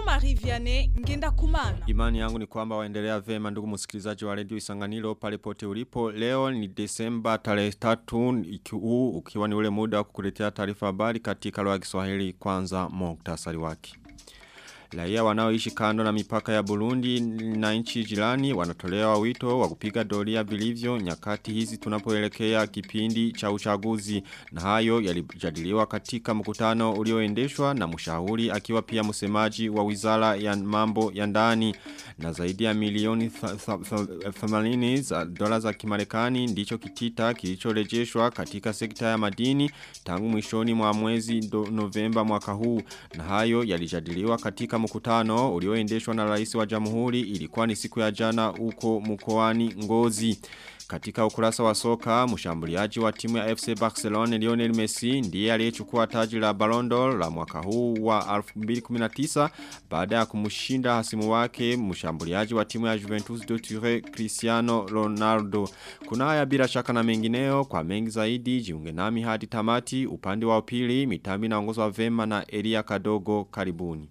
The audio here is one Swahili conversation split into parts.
Jean-Marie Vianney Ngenda Kumana. Imani yangu ni kwamba waendelea vema ndugu msikilizaji wa redio Isanganiro pale pote ulipo. Leo ni Desemba tarehe 3 ikiu ukiwa ni ule muda wa kukuletea taarifa habari katika lugha ya Kiswahili kwanza muktasari wake. Raia wanaoishi kando na mipaka ya Burundi na nchi jirani wanatolewa wito wa kupiga doria vilivyo nyakati hizi tunapoelekea kipindi cha uchaguzi na hayo yalijadiliwa katika mkutano ulioendeshwa na mshauri akiwa pia msemaji wa Wizara ya Mambo ya Ndani na zaidi ya milioni 80 za dola za Kimarekani ndicho kitita kilichorejeshwa katika sekta ya madini tangu mwishoni mwa mwezi Novemba mwaka huu na hayo yalijadiliwa katika mkutano ulioendeshwa na rais wa jamhuri ilikuwa ni siku ya jana huko mkoani Ngozi. Katika ukurasa wa soka, mshambuliaji wa timu ya FC Barcelona Lionel Messi ndiye aliyechukua taji la Ballon d'Or la mwaka huu wa 2019 baada ya kumshinda hasimu wake mshambuliaji wa timu ya Juventus de Turin Cristiano Ronaldo. Kuna haya bila shaka na mengineo kwa mengi zaidi jiunge nami hadi tamati upande wa upili mitambi naongozwa vema na Elia Kadogo karibuni.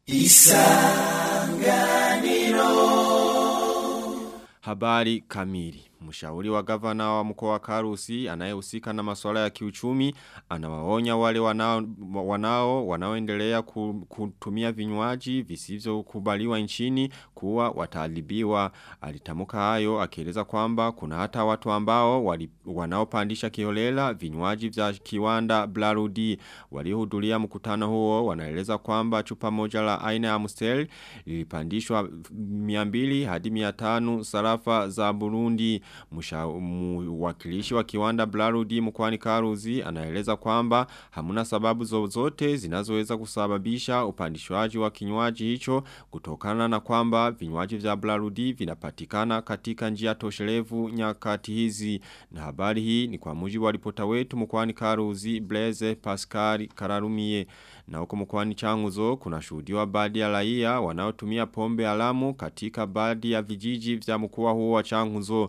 Isanganiro Habari kamili Mshauri wa gavana wa mkoa wa Karusi anayehusika na masuala ya kiuchumi anawaonya wale wanao wanao wanaoendelea kutumia vinywaji visivyokubaliwa nchini kuwa wataadhibiwa. Alitamka hayo akieleza kwamba kuna hata watu ambao wali, wanaopandisha kiholela vinywaji vya kiwanda Blarudi waliohudhuria mkutano huo wanaeleza kwamba chupa moja la aina ya Amstel lilipandishwa 200 hadi 500 sarafa za Burundi mwakilishi wa kiwanda Blarudi mkwani Karuzi anaeleza kwamba hamuna sababu zozote zinazoweza kusababisha upandishwaji wa kinywaji hicho kutokana na kwamba vinywaji vya Blarudi vinapatikana katika njia toshelevu nyakati hizi na habari hii ni kwa mujibu wa ripota wetu mkwani Karuzi Blaise Pascal Kararumie na huko mkwani Changuzo kuna shuhudiwa baadhi ya raia wanaotumia pombe alamu katika baadhi ya vijiji vya mkoa huo wa Changuzo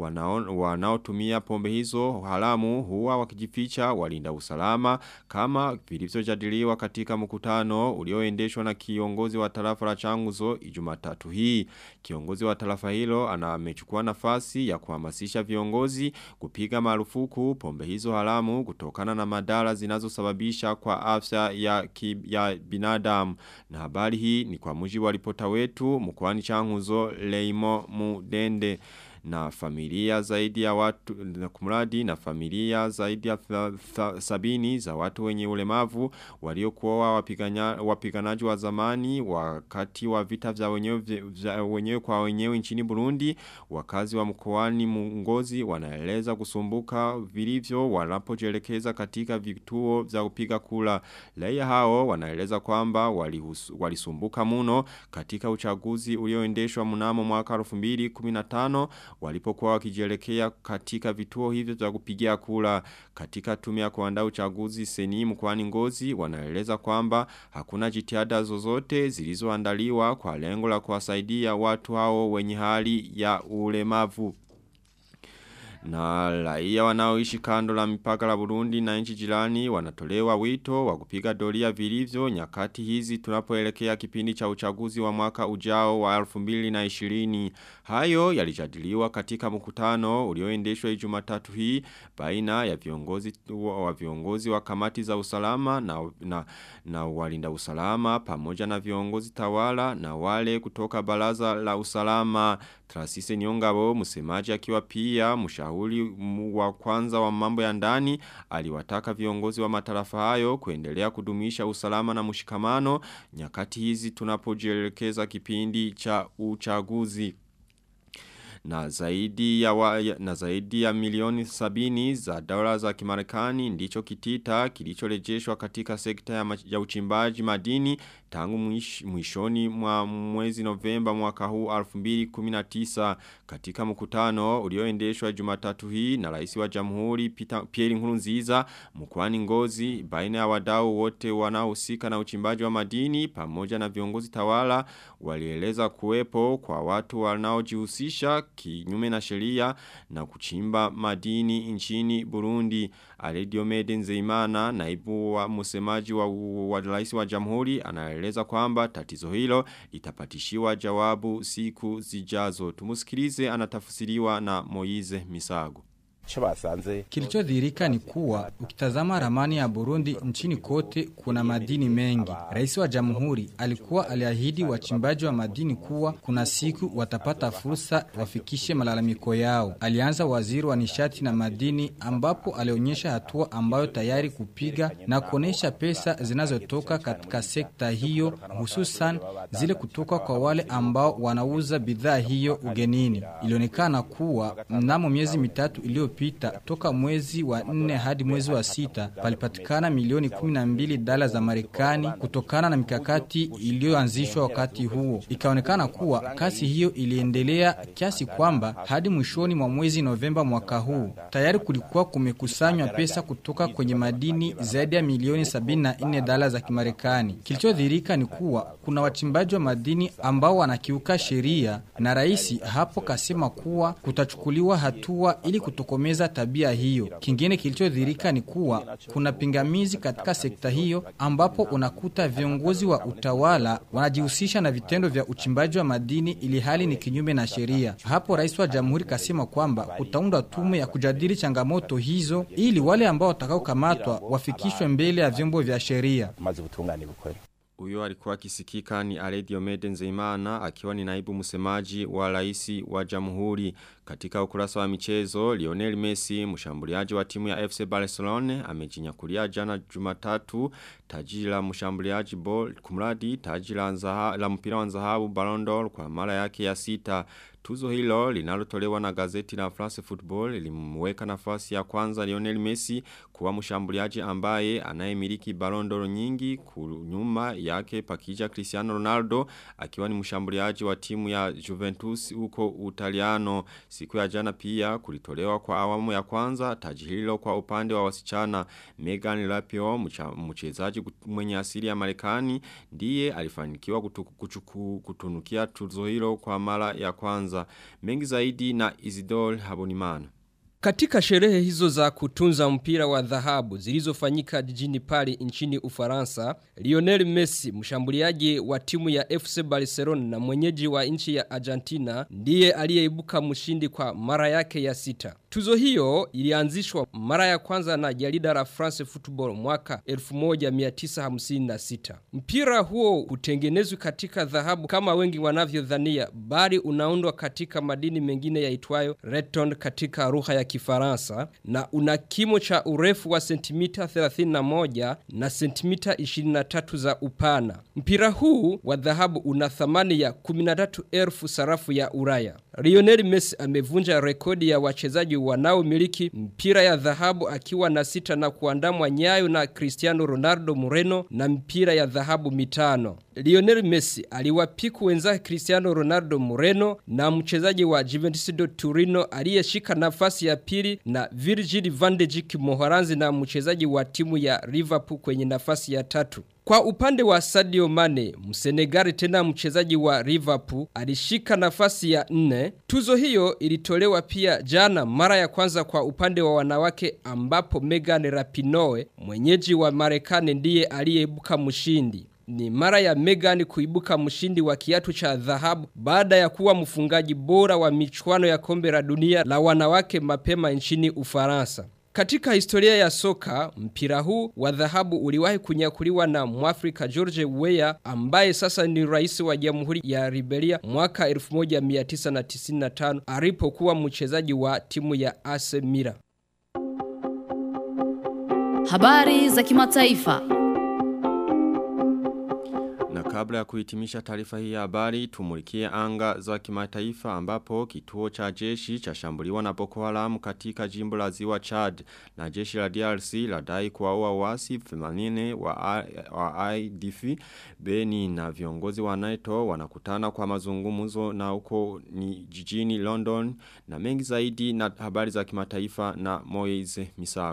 wanaotumia pombe hizo halamu huwa wakijificha walinda usalama kama vilivyojadiliwa katika mkutano ulioendeshwa na kiongozi wa tarafa la Changuzo Ijumatatu hii. Kiongozi wa tarafa hilo anamechukua nafasi ya kuhamasisha viongozi kupiga marufuku pombe hizo halamu kutokana na madhara zinazosababisha kwa afya ya, ki, ya binadamu. Na habari hii ni kwa mujibu wa ripota wetu mkoani Changuzo Leimo Mudende na familia zaidi ya watu na kumradi na familia zaidi ya th, th, sabini za watu wenye ulemavu waliokuwa wapiganaji wa zamani wakati wa vita vya wenyewe, vya wenyewe kwa wenyewe nchini Burundi wakazi wa mkoani Ngozi wanaeleza kusumbuka vilivyo wanapojelekeza katika vituo vya kupiga kula raia hao wanaeleza kwamba walisumbuka muno katika uchaguzi ulioendeshwa mnamo mwaka 2015 walipokuwa wakijelekea katika vituo hivyo vya kupigia kula katika tume ya kuandaa uchaguzi seni mkoani Ngozi wanaeleza kwamba hakuna jitihada zozote zilizoandaliwa kwa lengo la kuwasaidia watu hao wenye hali ya ulemavu. Na raia wanaoishi kando la mipaka la Burundi na nchi jirani wanatolewa wito wa kupiga doria vilivyo nyakati hizi tunapoelekea kipindi cha uchaguzi wa mwaka ujao wa 2020. Hayo yalijadiliwa katika mkutano ulioendeshwa Ijumatatu hii baina ya viongozi wa viongozi wa kamati za usalama na na, na walinda usalama pamoja na viongozi tawala na wale kutoka baraza la usalama Trasise Nyongabo msemaji akiwa pia mshauri wa kwanza wa mambo ya ndani aliwataka viongozi wa matarafa hayo kuendelea kudumisha usalama na mshikamano nyakati hizi tunapojielekeza kipindi cha uchaguzi na zaidi ya wa, na zaidi ya milioni sabini za dola za kimarekani ndicho kitita kilichorejeshwa katika sekta ya, ma, ya uchimbaji madini tangu mwish, mwishoni mwa mwezi Novemba mwaka huu 2019 katika mkutano ulioendeshwa Jumatatu hii na rais wa Jamhuri Pierre Nkurunziza mkoani Ngozi baina ya wadau wote wanaohusika na uchimbaji wa madini pamoja na viongozi tawala walieleza kuwepo kwa watu wanaojihusisha kinyume na sheria na kuchimba madini nchini Burundi. Alediomede Nzeimana naibu wa msemaji wa, wa rais wa jamhuri anaeleza kwamba tatizo hilo litapatishiwa jawabu siku zijazo. Tumusikilize anatafsiriwa na Moize Misago. Kilichodhirika ni kuwa ukitazama ramani ya Burundi nchini kote kuna madini mengi. Rais wa Jamhuri alikuwa aliahidi wachimbaji wa madini kuwa kuna siku watapata fursa wafikishe malalamiko yao. Alianza waziri wa nishati na madini ambapo alionyesha hatua ambayo tayari kupiga na kuonesha pesa zinazotoka katika sekta hiyo hususan zile kutoka kwa wale ambao wanauza bidhaa hiyo ugenini. Ilionekana kuwa mnamo miezi mitatu iliyo iliyopita toka mwezi wa nne hadi mwezi wa sita palipatikana milioni 12 dola za Marekani kutokana na mikakati iliyoanzishwa wakati huo. Ikaonekana kuwa kasi hiyo iliendelea kiasi kwamba hadi mwishoni mwa mwezi Novemba mwaka huu tayari kulikuwa kumekusanywa pesa kutoka kwenye madini zaidi ya milioni 74 dola za Kimarekani. Kilichodhirika ni kuwa kuna wachimbaji wa madini ambao wanakiuka sheria na rais hapo kasema kuwa kutachukuliwa hatua ili kutokomeza kutokomeza tabia hiyo. Kingine kilichodhirika ni kuwa kuna pingamizi katika sekta hiyo ambapo unakuta viongozi wa utawala wanajihusisha na vitendo vya uchimbaji wa madini ili hali ni kinyume na sheria. Hapo rais wa jamhuri kasema kwamba kutaundwa tume ya kujadili changamoto hizo ili wale ambao watakaokamatwa wafikishwe mbele ya vyombo vya sheria. Uyo alikuwa akisikika ni Aledio Mede Nzeimana akiwa ni naibu msemaji wa raisi wa jamhuri katika ukurasa wa michezo Lionel Messi mshambuliaji wa timu ya FC Barcelona amejinyakulia jana Jumatatu taji la mshambuliaji ball kumradi taji la, nzaha, la mpira wa dhahabu Ballon d'Or kwa mara yake ya sita Tuzo hilo linalotolewa na gazeti la France Football lilimweka nafasi ya kwanza Lionel Messi kuwa mshambuliaji ambaye anayemiliki Ballon d'Or nyingi kunyuma yake pakija Cristiano Ronaldo akiwa ni mshambuliaji wa timu ya Juventus huko Utaliano. Siku ya jana pia kulitolewa kwa awamu ya kwanza taji hilo kwa upande wa wasichana Megan Rapinoe mchezaji mwenye asili ya Marekani ndiye alifanikiwa kutu, kuchuku, kutunukia tuzo hilo kwa mara ya kwanza mengi zaidi na Isidore Habonimana katika sherehe hizo za kutunza mpira wa dhahabu zilizofanyika jijini Paris nchini Ufaransa, Lionel Messi, mshambuliaji wa timu ya FC Barcelona na mwenyeji wa nchi ya Argentina, ndiye aliyeibuka mshindi kwa mara yake ya sita. Tuzo hiyo ilianzishwa mara ya kwanza na jarida la France Football mwaka 1956. Mpira huo hutengenezwa katika dhahabu kama wengi wanavyodhania, bali unaundwa katika madini mengine yaitwayo reton katika lugha ya Kifaransa na una kimo cha urefu wa sentimita 31 na sentimita 23 za upana. Mpira huu wa dhahabu una thamani ya 13,000 sarafu ya Ulaya. Lionel Messi amevunja rekodi ya wachezaji wanaomiliki mpira ya dhahabu akiwa na sita na kuandamwa nyayo na Cristiano Ronaldo Moreno na mpira ya dhahabu mitano. Lionel Messi aliwapiku wenzake Cristiano Ronaldo Moreno na mchezaji wa Juventus de Turino aliyeshika nafasi ya pili na Virgil van de Dijk Mohoranzi na mchezaji wa timu ya Liverpool kwenye nafasi ya tatu. Kwa upande wa Sadio Mane, msenegari tena mchezaji wa Liverpool alishika nafasi ya nne. Tuzo hiyo ilitolewa pia jana mara ya kwanza kwa upande wa wanawake ambapo Megan Rapinoe, mwenyeji wa Marekani ndiye aliyeibuka mshindi. Ni mara ya Megan kuibuka mshindi wa kiatu cha dhahabu baada ya kuwa mfungaji bora wa michuano ya kombe la dunia la wanawake mapema nchini Ufaransa. Katika historia ya soka, mpira huu wa dhahabu uliwahi kunyakuliwa na Mwafrika George Weah ambaye sasa ni rais wa Jamhuri ya Liberia mwaka 1995 alipokuwa mchezaji wa timu ya AC Milan. Habari za kimataifa. Na kabla ya kuhitimisha taarifa hii ya habari, tumulikie anga za kimataifa ambapo kituo cha jeshi cha shambuliwa na Boko Haram katika jimbo la ziwa Chad na jeshi la DRC ladai kuwaua wasi 80 wa, wa IDF Beni na viongozi wa NATO wanakutana kwa mazungumzo na huko ni jijini London na mengi zaidi na habari za kimataifa na Moise Misago.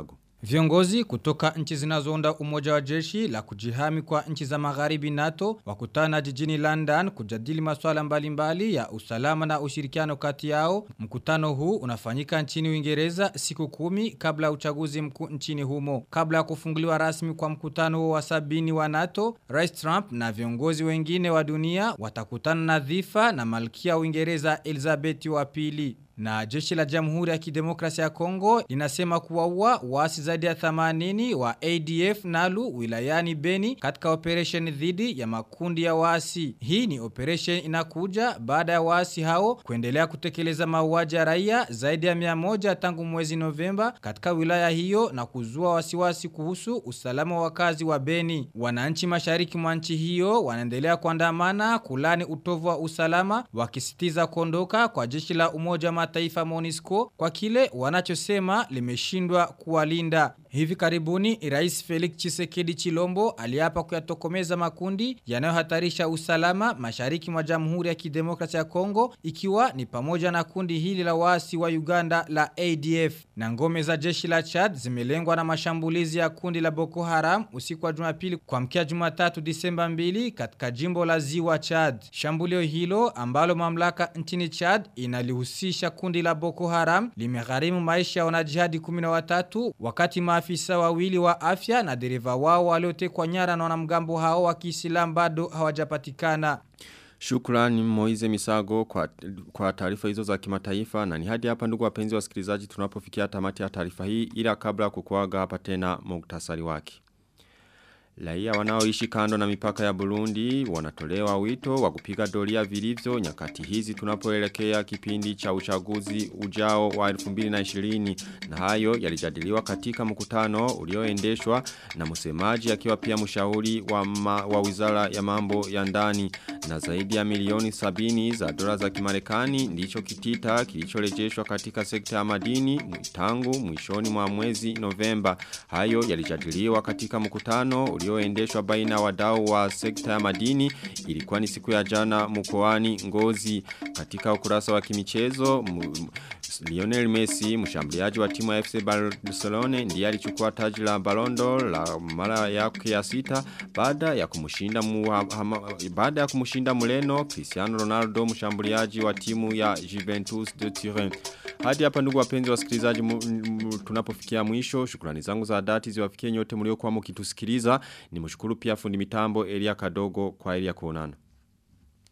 Viongozi kutoka nchi zinazounda umoja wa jeshi la kujihami kwa nchi za magharibi NATO wakutana jijini London kujadili masuala mbalimbali ya usalama na ushirikiano kati yao. Mkutano huu unafanyika nchini Uingereza siku kumi kabla ya uchaguzi mkuu nchini humo. Kabla ya kufunguliwa rasmi kwa mkutano huo wa sabini wa NATO, Rais Trump na viongozi wengine wa dunia watakutana na dhifa na malkia wa Uingereza Elizabeth wa pili. Na jeshi la jamhuri ya kidemokrasia ya Kongo linasema kuwaua waasi zaidi ya 80 wa ADF Nalu wilayani Beni katika operation dhidi ya makundi ya waasi. Hii ni operation inakuja baada ya waasi hao kuendelea kutekeleza mauaji ya raia zaidi ya 100 tangu mwezi Novemba katika wilaya hiyo na kuzua wasiwasi kuhusu usalama wa wakazi wa Beni. Wananchi mashariki mwa nchi hiyo wanaendelea kuandamana kulani utovu wa usalama wakisitiza kuondoka kwa jeshi la umoja wa mataifa MONUSCO kwa kile wanachosema limeshindwa kuwalinda. Hivi karibuni Rais Felix Chisekedi Chilombo aliapa kuyatokomeza makundi yanayohatarisha usalama mashariki mwa Jamhuri ya Kidemokrasia ya Kongo ikiwa ni pamoja na kundi hili la waasi wa Uganda la ADF. Na ngome za jeshi la Chad zimelengwa na mashambulizi ya kundi la Boko Haram usiku wa Jumapili kuamkia Jumatatu Disemba 2 katika jimbo la Ziwa Chad. Shambulio hilo ambalo mamlaka nchini Chad inalihusisha kundi la Boko Haram limegharimu maisha ya wanajihadi 13 wakati maafisa wawili wa afya na dereva wao waliotekwa nyara na wanamgambo hao wa Kiislamu bado hawajapatikana. Shukrani Moize Misago kwa, kwa taarifa hizo za kimataifa na ni hadi hapa ndugu wapenzi wasikilizaji tunapofikia tamati ya taarifa hii ila kabla kukuaga hapa tena muktasari wake. Raia wanaoishi kando na mipaka ya Burundi wanatolewa wito wa kupiga doria vilivyo nyakati hizi tunapoelekea kipindi cha uchaguzi ujao wa 2020 na hayo yalijadiliwa katika mkutano ulioendeshwa na msemaji akiwa pia mshauri wa, ma, wa Wizara ya Mambo ya Ndani na zaidi ya milioni sabini za dola za Kimarekani ndicho kitita kilicholejeshwa katika sekta ya madini tangu mwishoni mwa mwezi Novemba hayo yalijadiliwa katika mkutano ulioendeshwa baina wadau wa sekta ya madini ilikuwa ni siku ya jana mkoani Ngozi katika ukurasa wa kimichezo Lionel Messi mshambuliaji wa timu ya FC Barcelona ndiye alichukua taji la Ballon d'Or la mara yake ya sita baada ya kumshinda baada ya kumshinda Mureno Cristiano Ronaldo mshambuliaji wa timu ya Juventus de Turin hadi hapa ndugu wapenzi wasikilizaji tunapofikia mwisho shukrani zangu za dhati ziwafikie nyote mliokuwa mkitusikiliza nimshukuru pia fundi mitambo Elia Kadogo kwa Elia kuonana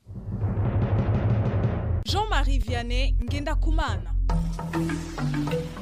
Jean-Marie Vianney Ngenda Kumana